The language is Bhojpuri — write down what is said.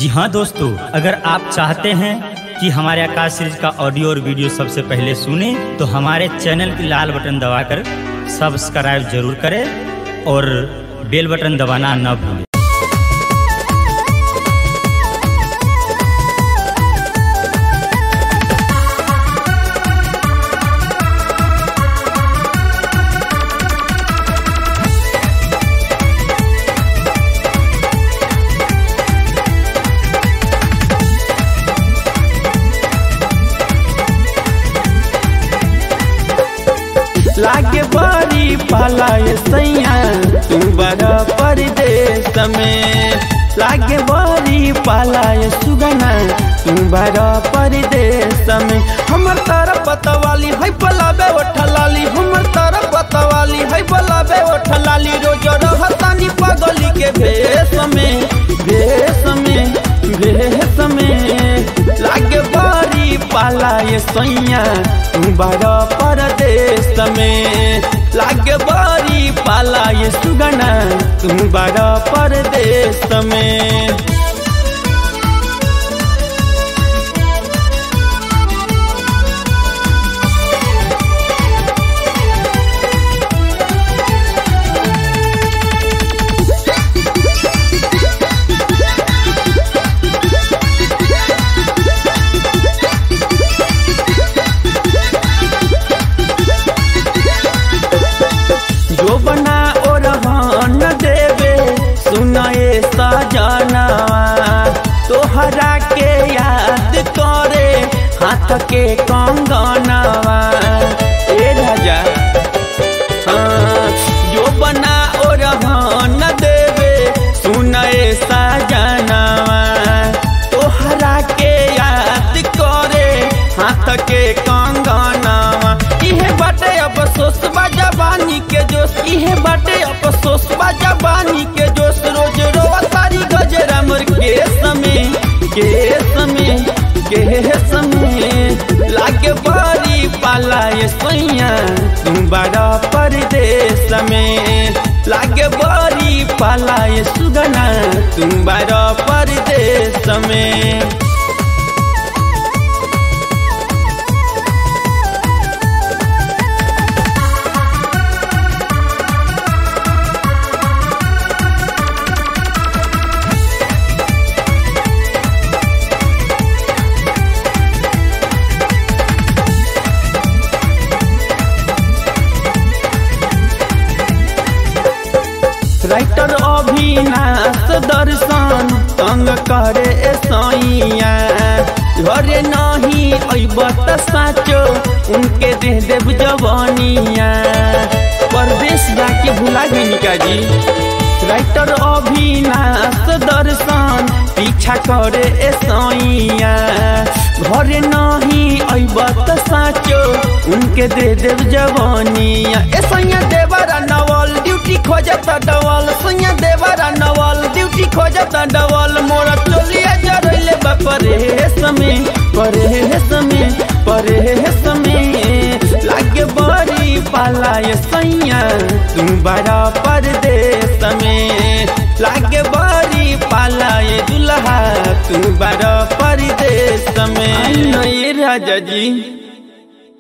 जी हाँ दोस्तों अगर आप चाहते हैं कि हमारे आकाश सीरीज का ऑडियो और वीडियो सबसे पहले सुने तो हमारे चैनल की लाल बटन दबाकर सब्सक्राइब जरूर करें और बेल बटन दबाना न भूलें लागे बड़ी पाला ये सैया तू बड़ा परदेश में लागे बड़ी पाला ये सुगना तू बड़ा परदेश में हमर तारा पतवाली है पलाबे ओठलाली हमर तारा पतवाली है पलाबे ओठलाली रोज रहतानी पगली के भेष में भेष में भेष में लागे बड़ी पाला ये सैया तू बड़ा परदेश में लागे बड़ी पाला ये सुगना तू बड़ा परदेश में जो बना और न देवे सुनाए सजना तोहरा के याद करे हाथ के कंगनवा ए राजा हाँ, जो बना और न देवे सुनाए सजनवा तोहरा के याद करे हाथ के कंगनवा इहे बाटे अफसोस बा जवानी के जोश इहे बाटे अफसोस बा जवानी के जोश रोज रोवा तारी गजरा मोर के समय के समय के समय लागे बड़ी पाला ये सैया तू बड़ा परदेश में लागे बड़ी पाला ये सुगना तू बड़ा परदेश में राइटर अभिनाश दर्शन तंग करे सैया घरे नहीं अब त साचो उनके दे देव जवानिया परदेश जाके भुला गई का जी राइटर अभिनाश दर्शन पीछा करे सैया घरे नहीं अब त साचो उनके दे देव जवानिया ए सैया देवरा नवल ड्यूटी खोजता डवल सैया देवरा नवल ड्यूटी खोजता डवल मोरा चोलिया जरैले बा परेश में परेश में परेश में लागे बड़ी पाला ये सैया तू बड़ा परदेश में लागे बड़ी पाला ये दुल्हा तू बड़ा परदेश में आई नहीं राजा जी